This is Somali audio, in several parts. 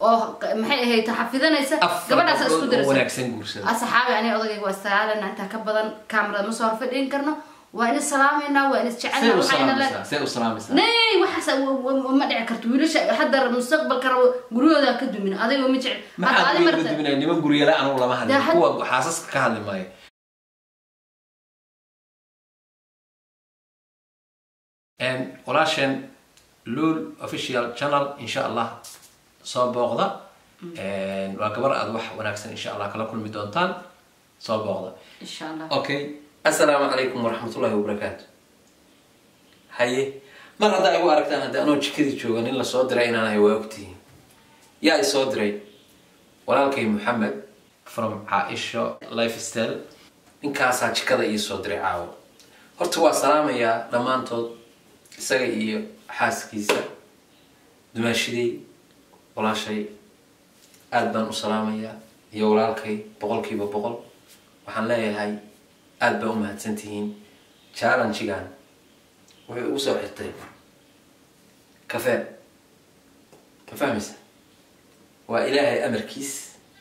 oo q- maxay ahayd xafidanaysa afar gabadhaas isku gabdhood oo diraysa wanaagsan guursada asxaabi aniga odagayga waa istagaalana intaa ka badan kamarada ma soo horfadhin karno waa in salaamaynaa waa in see isjecelna u waxayna le salaamaysaa see u salaamaysaa nay waxaas w- w- ma dhici karto wiilasha hadda mustaqbalka rabo guryahooda ka dumin adiga ma jecel hadda maxaa adi iga marta gudbinaya niman guryala anugu lama hadlin Dee had- kuwa xaasaska ka hadli maayo En, walaasheen lul official channel insha allah soo booqda En, waa gabar aad wax wanaagsan insha allah kala kulmi doontaan soo booqda insha allah okay assalaamu calaykum waraxmatullahi wabarakaatu haye mar haddaa igu aragtaan hadda anoo jikadii jooga nin lasoo diray inaan ahay waa ogtihiin yaa isoo diray walaalkay maxamed from caaisho lifestyle ninkaasaa jikada ii soo diray caawo horta waa salaamayaa dhammaantood isaga iyo xaaskiisa dumaashiday walaashay aad baan u salaamayaa iyo walaalkay boqolkiiba boqol waxaan leeyahay aad baa u mahadsantihiin challengegan wuxuu igu soo xirtay kafee ma fahmaysa waa ilaahay amarkiis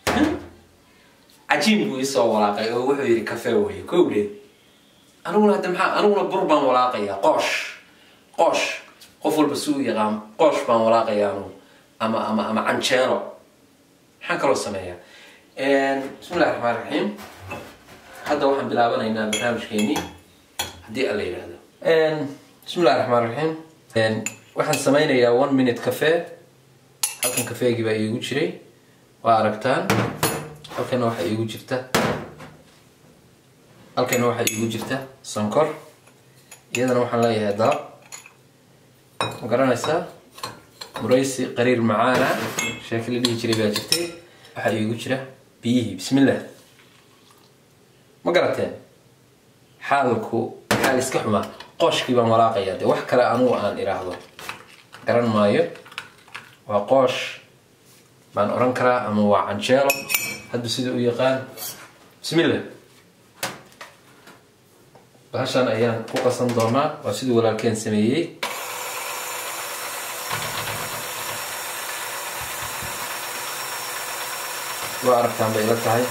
cajiin buu isoo walaaqay oo wuxuu yidhi kafee weye kowdheed aniguna hadda maxaa aniguna bur baan walaaqayaa qoosh qoosh qof walba si u yaqaan qoosh baan walaaqayaa anugu ama ama ama canjeero maxaan kaloo sameeyaa bismi illahi raxmaan raxiim hadda waxaan bilaabanaynaa barnaamijkeenii haddii alla yidhaahdo bismi illahi raxmaan raxiim waxaan sameynayaa one minute cafe halkan kafeegii baa iigu jiray waa aragtaan halkana waxaa iigu jirta halkana waxaa iigu jirta sonkor iyadana waxaan leeyahay dalab ma garanaysaa muraysi qariir macaana sheeki la dhihi jiray baa jirtay waxaa iigu jira biyihii bismillah ma garateen xaalku xaal iska xumaa qooshkii baan walaaqayaa dee wax kale anugu aan idhaahdo garan maayo waa qoosh baan oran karaa ama waa canjeelo haddu sida u yaqaan bismillah bahashan ayaan ku qasan doonaa waa siduu walaalkeen sameeyey waa aragtaan bay ila tahay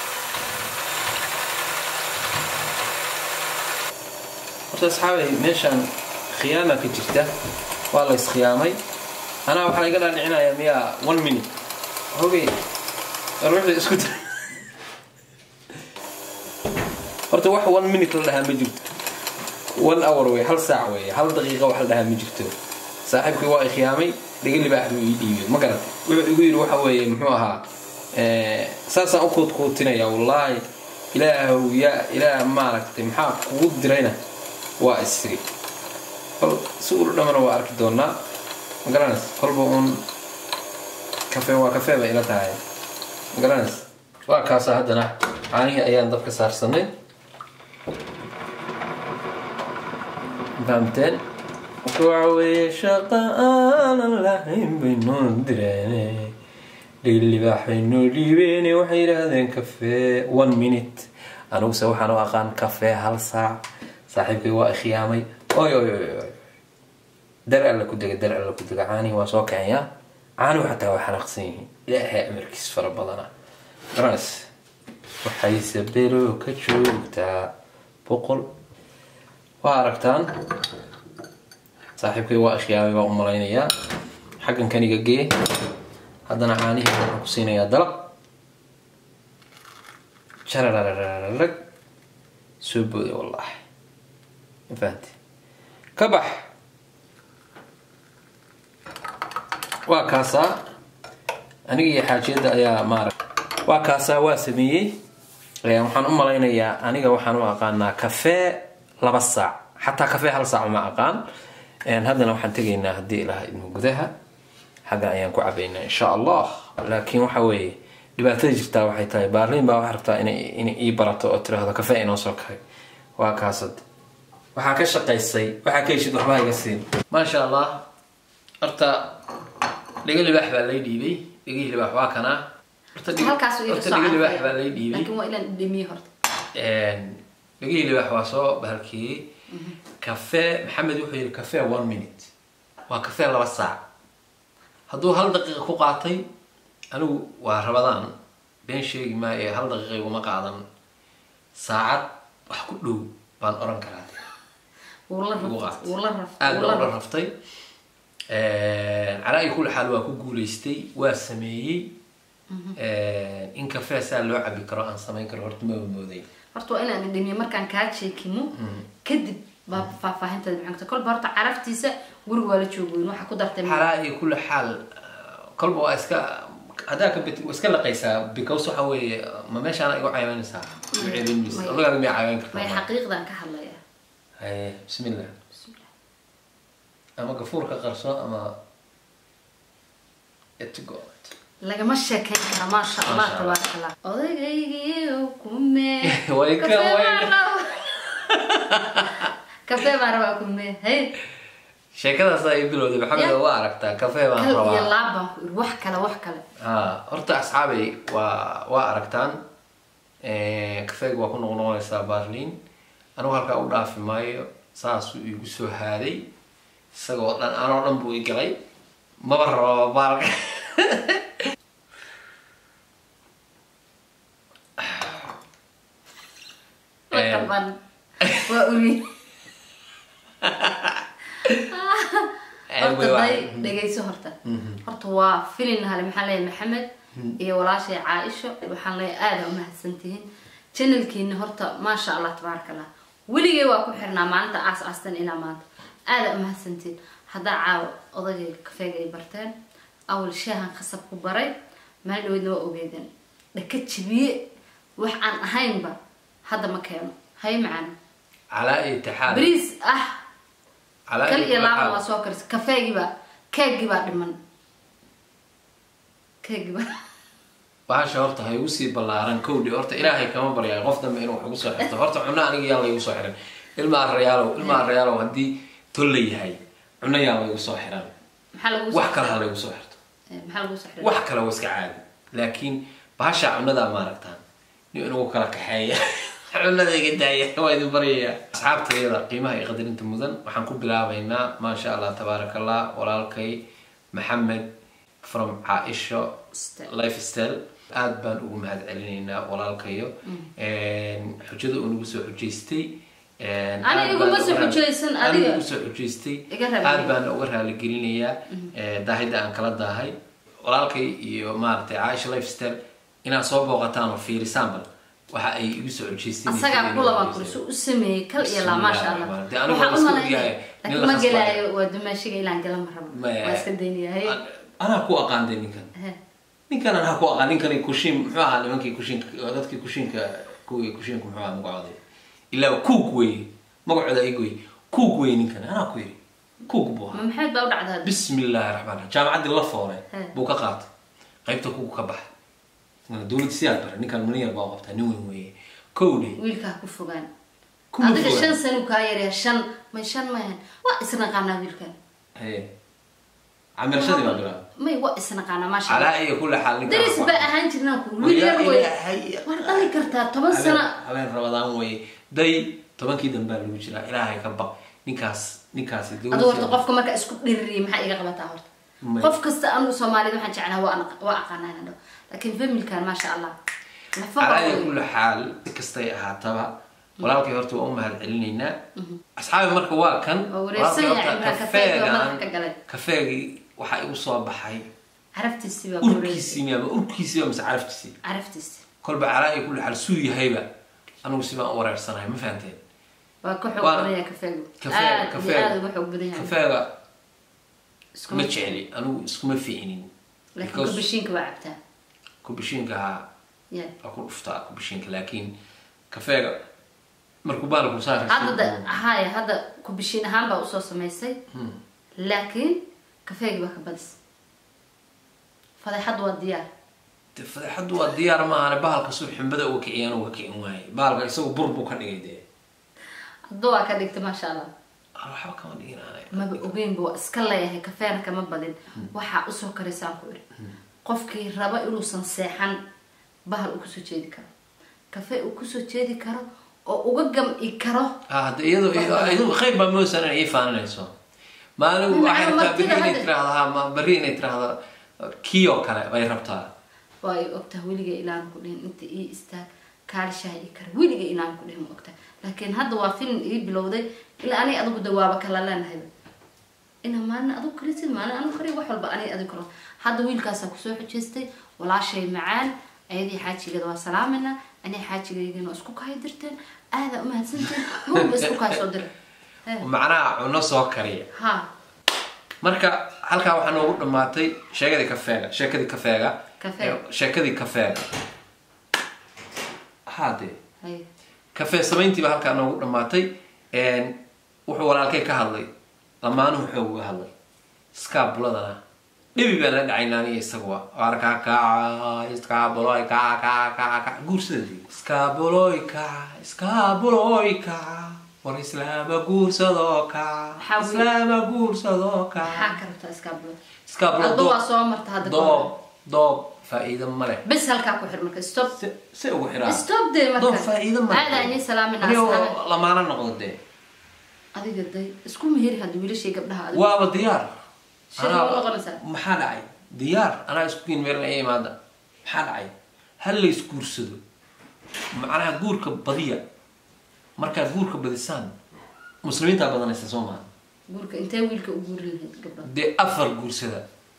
horta asxaabay meeshaan khiyaama ka jirta waa la iskhiyaamay anaa waxaa iga dhaadhicinayaa miyaa one minute hogey war wixii isku dir horta wax one minute la dhahaa ma jirto one hour wey hal saac wey hal daqiiqa wax la dhahaa ma jirto saaxiibkii waa ikhiyaamay dhiga libaax buu ii dhiibay ma garat wuxuu igu yidhi waxa weeye muxuu ahaa saasaan u kuudkuutinaya wallaahi ilaahow yaa ilaah maaragtay maxaa kugu dirayna waa isri kol si ula dhamana waa arki doonaa ma garanays kolba uun kafe waa kafee bay ila tahay ma garanays waa kaasa haddana caanihii ayaan dabka saarsanay fahamteen marka waxa weeye shaqa aanan lahayn baynoo direene dhigilibaax baynoo dhiibeene waxay yidhaahdeen kafee one minute aniguse waxaan u aqaan kafee hal saac saaxiibkay waa ikhiyaamay oy oy oy oy dar alla ku dega dar alla ku dega caanihi waa soo kacayaa caanihu xataa waa xanaaqsan yihiin ilaahay amarkiis fara badana garanas waxay sabelo ka joogtaa boqol waa aragtaan saaxiibkay waa ikhyaamay baa u malaynayaa xaggan kaniga gee haddana caanihii waxaan ku siinayaa dalab jarararararag soo booday wallaahi ma fahanti ka bax waa kaasaa aniga iyo xaajiyadda ayaa maara waa kaasaa waa sameeyey waxaan u malaynayaa aniga waxaan u aqaanaa kafee laba saac xataa kafee hal saac ma aqaan haddana waxaan tegaynaa haddii ilaha idmo gudaha xagga ayaan ku cabaynaa insha allah laakiin waxa weeye dhibaatada jirtaa waxay tahay baarliin baa waxay rabtaa inay inay ii barato oo tiraahdo kafee inoo soo kahay waa kaasad waxaa ka shaqaysay waxaa ka heshid waxbaa iga siin maasha allah horta dhiga libaax baa lay dhiibay dhigihii libaax waa kanaa horta dhig- halkaas uu iga horta soo dhiga libaax carfaya. baa lay dhiibay laakiin waa inaan dhimiye horta dhigihii libaax waa soo bahalkiyey kafee maxamed wuxuu yidhi kafee one minute waa kafee laba saac hadduu hal daqiiqa ku qaatay anigu waa rabadaan been sheegi maayo hal daqiiqa iguma qaadan saacad wax ku dhow baan oran karaa wuu la igu raftay qaatay. wuu la raftay aad wuu baan la ula raftay calaa iyo kulli xaal waa ku guulaystay waa sameeyey in kafee saa loo cabi karo aan samayn karo horta maba mooday horta waa inaan dhimiyo markaan kaa jeekimo kadib baa faahfaahinteeda maxay kolba horta caraftiisa guriga waa la joogoyn waxaa ku dartay calaa iyo kulli xaal kolba waa iska haddaa ka bit waa iska laqaysaa because waxa weeye ma meeshaana igu cayaabanaysaa ceebinaysa Maya. lagaaga miyaa cayaban may kartaa xaqiiqdan ka hadlaya haye bismillah ama gafuurka qarso ama etgot lagama sheekeyn kara maasha allah Maasha Allah. tabaaraka allah odaygaygiiyo kume Way ka Kafee way- baan rabaa. kafee baan rabaa kume hay sheekadaas ay bilowday maxamed Ya. waa aragtaa kafee baan kal iyo rabaa laab baan ku iri wax kale wax kale ha horta asxaabay waa waa aragtaan kafeega waa ku noqnoqonaysaa barlin anigu halkaa u dhaafi maayo saasuu igu soo haaday isagoo dhan anoo dhan buu i galay maba rabo baalka wax Eh. kalban waa uri horta day dhegayso horta horta waa filin hale maxaan leeyahay maxamed iyo walaashay caaisho waxaan leeyahay aada umahadsantihiin channelkiina horta maasha allah tabaaraka allah weligay waa ku xirnaa maalinta aas aastan ilaa maanta aada umahadsantihiin haddaa caawa odagayga kafeega ay barteen awal shaahan khasab ku baray maalin dhaweydna waa ogeedeen dhaka jibiye wax aan ahaynba hadda ma keeno hay macana calaa itixaad bariis ah calaa kal iyo itixaad. laaba waa soo karisa kafeegiibaa keegiibaa dhiman keegiibaa bahasha horta ha igu sii ballaaran kowdhi horta ilaahay kama baryaay qof dambe inuu wax igu soo xirto horta cunno aniga yaa laygu soo xiran ilma arayaalow ilma arayaalow haddii tolla yahay cunno yaa laygu soo xiran maxaa lagu wax kale ha laygu soo xirto maxaa lagu saxray wax kale waa iska caadi laakiin bahasha cunnadaa maaragtaan nin inagu kala kaxeeya cunnada iga daaya waa idin baryayaa asxaabtayada qiimaha iyo qadarinta mudan waxaan ku bilaabaynaa maasha allah tabaaraka allah walaalkay maxamed from caaisho Style. lifestyle aad baan ugu mahad celinaynaa walaalkayo xujada uu nagu soo xujaystay Aniga aad iguma baan soo uga raali- xujaysan, aniga adiga. igu soo xujaystay Iga raali aad gelin. baan uga raaligelinayaa daahida aan kala daahay walaalkay iyo maaragtay caaisha lifestyle inaad soo booqataan oo fiirisaan bal waxa ay igu soo xujaysteen asagaa ku labaan kuri suu u sameeyey kal iyo laa maasha allah Dee anigu waxaan waan u iska ogyahay, malaynaya nin laakiin la ma khasbayo. gelaayo waa dumaashiga ilaan galan ma rabo Ma- waa iska daynayahay anaa ku aqaanday ninkan ninkan anaa ku aqaan ninkan kushiin muxuu ahaa nimankii kushiinka dadkii kushiinka kuwii kushiinka muxuu ahaa magacooday ilaa kuug wey magacooda igoy kuug wey ninkan anaa ku yiri kuug buu ahaa ma maxamed baa u dhacda hadda bismi illaahi raxmaan raxiim jaamacaddii la foole He. buu ka qaatay qaybta kugu ka baxa dowladda siyaad bare ninkan maniyar baa u qabtaa nin weyn weeye kowdhe wiilkaa ku fogaan Kuma adiga fogaan. shan sanu kaa yaryaa shan may shan mayan waa isnaqaanaa wiilkan haye camirashadii baa bilaabay may waa isnaqaanaa maasha allah calaa iyo kulli xaal ninkan daris waa- baa ahaan jirnaa ku Waa wiil yaa yar wey ilaahay. war dhali kartaa toban habeen sano habeen rabadaan weye day tobankii dambaa lagu jiraa ilaahay ka baq ninkaas ninkaasi adu horta qofka marka isku dhiririya maxaa iga qabataa horta May. qof kasta anigu soomaalida waxaan jeclaha waa ana- waa aqaanaa inaan dhaho laakiin familkan maasha allah lafaha calaa iyo wey. kulli xaal si kastay ahaataba walaalkay horta waa u mahad celinaynaa asxaabi marka waa kan Waa wareersan walaalkay yahay, horta marka kafeega kafeegan madaxa ka galay. kafeegii waxaa igu soo baxay caraftiisi baa wareersan urkiisii miyaama urkiisii mise caraftiisii caraftiisi kolba calaa iyo kulli xaal suu yahayba anigu si baan u wareersanahay ma fahanteen waa ka xoog Waa- badan yahay kafeegu kafeega aad iyo kafeega aad uga xoog badan yahay kafeega Iskuma ma jecli anigu iskuma fiicinin laakiin Because kubashiinka waa cabtaa kubishiinka ahaa ya waa ku dhuftaa kubishiinka laakiin kafeega markuu baalku saar hadda da- haya hadda kubashiin ahaan baa usoo samaysay laakiin kafeegi baa ka badis fadeexad waa diyaar De fadeexadu waa diyaar maahane bahalka suu xumbada uga kiciyaan uga kicin waaye bahalka isagu bur buu ka dhigay dee hadda waa ka dhigta maasha allah Ah, waxba kama dhigin aanay maba ogeynba waa iska leeyahay kafeena kama badin waxaa usoo karaysaan ku idhi qofkii raba inuusan seexan bahal uu kusoo jeedi karo kafee uu kusoo jeedi karo oo uga gam'i karo ah hadda iyadoo iyadoo qayb baa moosan inay ii faaninayso maalin Macna waxay rabtaa martida berri inay hadda- tiraahdaa ma berri inay tiraahdo kii oo kale bay rabtaa waa ay ogtahay weliga ilaan ku dhihin inta ii istaag kaalishaha ii kara weliga ilaan ku dhihin ma ogtahay laakiin hadda waa filim ii bilowday ilaa aniga adigu dawaaba kala leenahay ina maalin adigu karisid maalin anigu kariy wax walba aniga adigu karo hadda wiilkaasaa kusoo xujeystay walaashay macaan ayadii xaajigeeda waa salaamayna aniga xaajigeygana waa isku kahay dirteen aadaa umahadsanteen ruuba isku kahay soo dira He. macnaha cuno soo kariya ha marka halkaa waxaa noogu dhammaatay sheekadii kafeega sheekadii kafeega Kafeega. Eh, sheekadii kafeega haadee hay kafee samayntiiba halkaa noogu dhammaatay Een, wuxuu walaalkay ka hadlay lamaanuhu xoog uga hadlay skaabuladana dhibi baan la dhacaynaa aniga isaguwa arkaa kaca skaabuloy kaca kaca kaca kaca guursadadii skaabuloy kaca skaabuloy kaca war islaama guursadoo kaca Maxaa weeye? islaama guursadoo maxaa kaca ka rabtaa iskaabulada iskaabula adba waa soo marta hadda ka hor. doob doob faa'iido ma leh bes halkaa ku xir marka stop se se ugu xiraa stop dee marka doob faa'iido ma leh aadaa inii salaaminaa Anigoo asxaabe lamaana noqdo dee adiga day isku meheri hadda wiilashii gabdhaha adigu waaba diyaar Shir Anaa- ma noqonaysaa? maxaa dhacay diyaar anaa isku kiin meel ay imaada maxaa dhacay hal la isguursado macnaha guurka badiya markaad guurka badisaan muslimiintaa badanaysa soo maha guurka intee wiilka u guuri lahayd gabdhaha dee afar guursada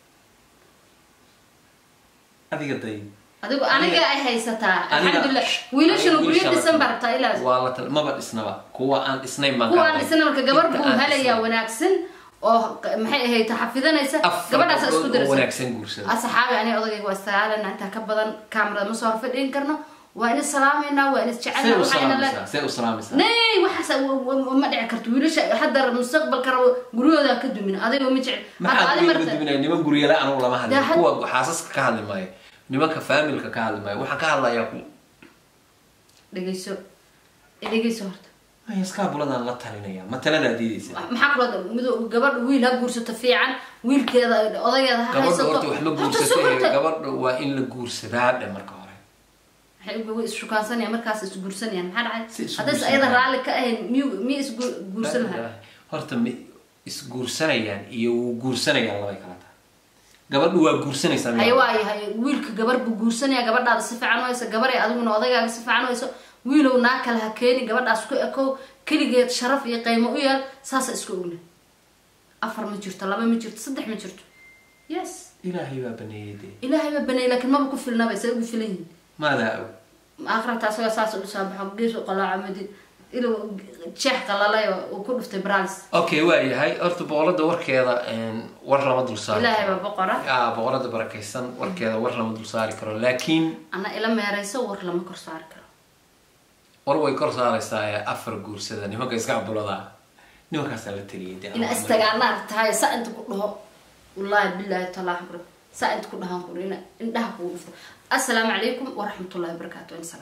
adiga day adigu aniga ay haysataa Aniga- alxamdulilah wiilashana aniga guryo wiilasha dhisan la- baa rabtaa ilaa waa la tal maba dhisnaba kuwa aan dhisnayn baan kuwaan ka isna marka gabar Inta buu aan helayaa dhisnayn. wanaagsan oo q- maxay ahayd xafidanaysa afar gabadhaas isku gabdhood oo diraysa wanaagsan guursada asxaabi aniga odagayga waa istagaalana intaa ka badan kaamarada ma soo horfadhiin karno waa in salaamaynaa waa in see isjecelna u waxayna le salaamaysaa see u salaamaysaa nay waxaas w- w- ma dhici karto wiilasha hadda mustaqbalka rabo guryahooda ka dumin adiga ma jecel hadda maxaa adi uga marta duminaya niman guryala anugu lama hadlin Dee had- kuwa xaasaska ka hadli maayo nimanka faamilka ka hadli maayo waxaan ka hadlayaa ku dhegeyso dhegeyso horta maya skaabuladaan la talinaya ma taladaa diidaysa maxaa kaloo mid gabadha wiil ha guursato fiican wiilkeeda odageeda ha gabadha haysato horta wax ma Horta guursatay sukurta. gabadha waa in la guursadaa dhe marka hore maxay u way ishukaansanayaan markaas isguursanayaan maxaa Si dhacay isu haddayse guursanayaan. ayada raalli ka ahayn miyu miya isguursan lahaa horta ma isguursanayaan iyo wuu guursanayaan labay kala tahay gabadhu waa guursanaysaa haye waayo haye wiilka gabar buu guursanaya gabadhaada si fiican u hayso gabaray adiguna odagaaga si fiican u hayso wiilow naa kale ha keeni gabadhaas ku ekow keligeed sharaf iyo qiimo u yeel saasa isku ogna afar ma jirto laba ma jirto saddex ma jirto yes ilaahay baa baneeyay dee ilaahay baa baneeyay laakiin maba ku filnaba say ugu filan yihiin maadaa og aakhirata asagoo saas u soo baxo gees u qalaaco madi inuu jeex qalalay oo uu ku dhuftay bralis okay waa yahay horta boqorada warkeeda een, war lama dul saari ilaahay karo. baa boqora Ah, boqorada barakaysan warkeeda war lama dul saari karo laakiin ana ila meerayso war lama kor saari karo war way kor saaraysaa ee afar guursada nimanka iska cabulada nimankaasaa la taliyay dee ina istagaanaa tahay saa inta ku dhaho wallaahi bilaahi talaahi bro saa inta ku dhahaan kuri ina indhaha kugu dhufto assalaamu calaykum waraxmatullahi wabarakaatu insalaam